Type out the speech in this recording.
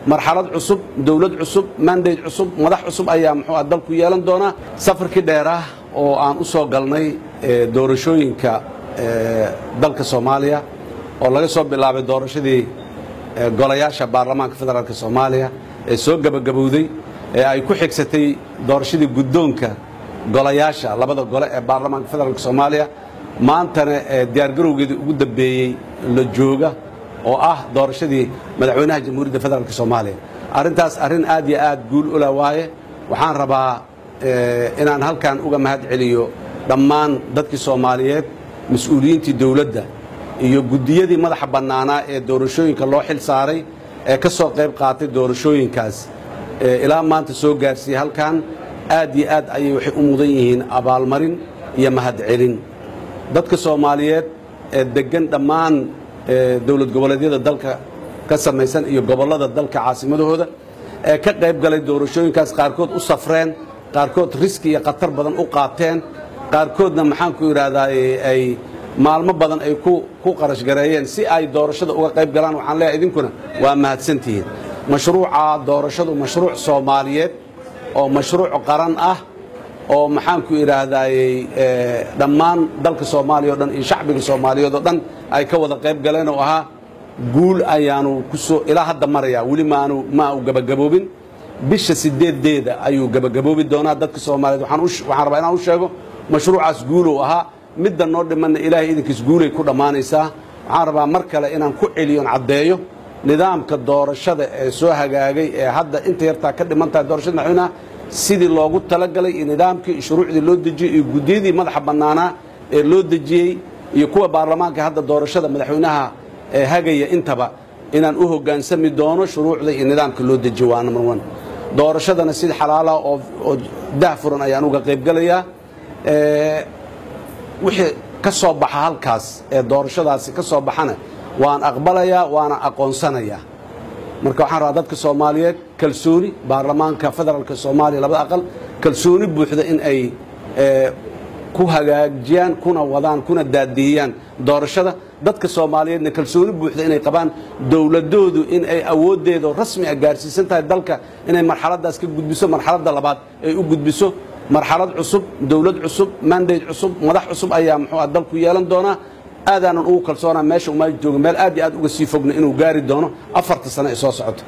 marxalad cusub dowlad cusub mandate cusub madax cusub ayaa muxuu ah dalku yeelan doonaa safarkii dheerah oo aan u soo galnay doorashooyinka dalka soomaaliya oo laga soo bilaabay doorashadii golayaasha baarlamaanka federaalk soomaaliya ee soo gebagabowday ee ay ku xigsatay doorashadii guddoonka golayaasha labada gole ee baarlamaanka federaalk soomaaliya maantana diyaargarowgeedii ugu dambeeyey la jooga oo ah doorashadii madaxweynaha jamhuuriyadda federaalk soomaaliya arrintaas arrin aad iyo aad guul ula waaye waxaan rabaa inaan halkan uga mahad celiyo dhammaan dadkii soomaaliyeed mas-uuliyiintii dowladda iyo guddiyadii madaxa bannaanaa ee doorashooyinka loo xil saaray ee ka soo qayb qaatay doorashooyinkaas ilaa maanta soo gaarsiiyey halkan aad iyo aad ayay waxay u mudan yihiin abaalmarin iyo mahadcelin dadka soomaaliyeed ee deggan dhammaan dowlad goboleedyada dalka ka samaysan iyo gobollada dalka caasimadahooda ee ka qayb galay doorashooyinkaas qaarkood u safreen qaarkood riski iyo khatar badan u qaateen qaarkoodna maxaanku idhaahdaa ay maalmo badan ay ku qarash gareeyeen si ay doorashada uga qayb galaan waxaan leeyahay idinkuna waa mahadsantihiin mashruuca doorashadu mashruuc soomaaliyeed oo mashruuc qaran ah oo maxaanku idhaahdaayey dhammaan dalka soomaaliya o dhan iyo shacbiga soomaaliyeed oo dhan ay ka wada qayb galeen oo ahaa guul ayaanu kusoo ilaa hadda marayaa weli maanu ma u gabagaboobin bisha sideedeeda ayuu gabagaboobi doonaa dadka soomaaliyeed waxaan rabaa inaan u sheego mashruucaas guulow ahaa midda noo dhimanna ilaahay idinkiis guulay ku dhammaanaysaa waxaan rabaa mar kale inaan ku celiyon caddeeyo nidaamka doorashada ee soo hagaagay ee hadda inta yartaa ka dhiman tahay doorashada madaxweynaha sidii loogu talagalay iyo nidaamkii iyo shuruucdii loo dejiyey iyo guddiyadii madaxa bannaanaa ee loo dejiyey iyo kuwa baarlamaanka hadda doorashada madaxweynaha ee hagaya intaba inaan u hoggaansami doono shuruucda iyo nidaamka loo dejiyo waa number one doorashadana sid xalaala oo dah furan ayaan uga qaybgalayaa wixii ka soo baxa halkaas ee doorashadaasi ka soo baxana waan aqbalayaa waana aqoonsanayaa marka waxaan rabaa dadka soomaaliyeed kalsooni baarlamaanka federaalka soomaaliya labada aqal kalsooni buuxda in ay ku hagaajiyaan kuna wadaan kuna daadiiyaan doorashada dadka soomaaliyeedna kalsooni buuxda inay qabaan dowladoodu in ay awooddeeda rasmi a gaarsiisan tahay dalka inay marxaladaas ka gudbiso marxaladda labaad ay u gudbiso marxalad cusub dowlad cusub mandate cusub madax cusub ayaa muxuu ah dalku yeelan doonaa aadaanan ugu kalsoonaa meesha umaa jooga meel aad iyo aad uga sii fogna inuu gaari doono afarta sano ee soo socoto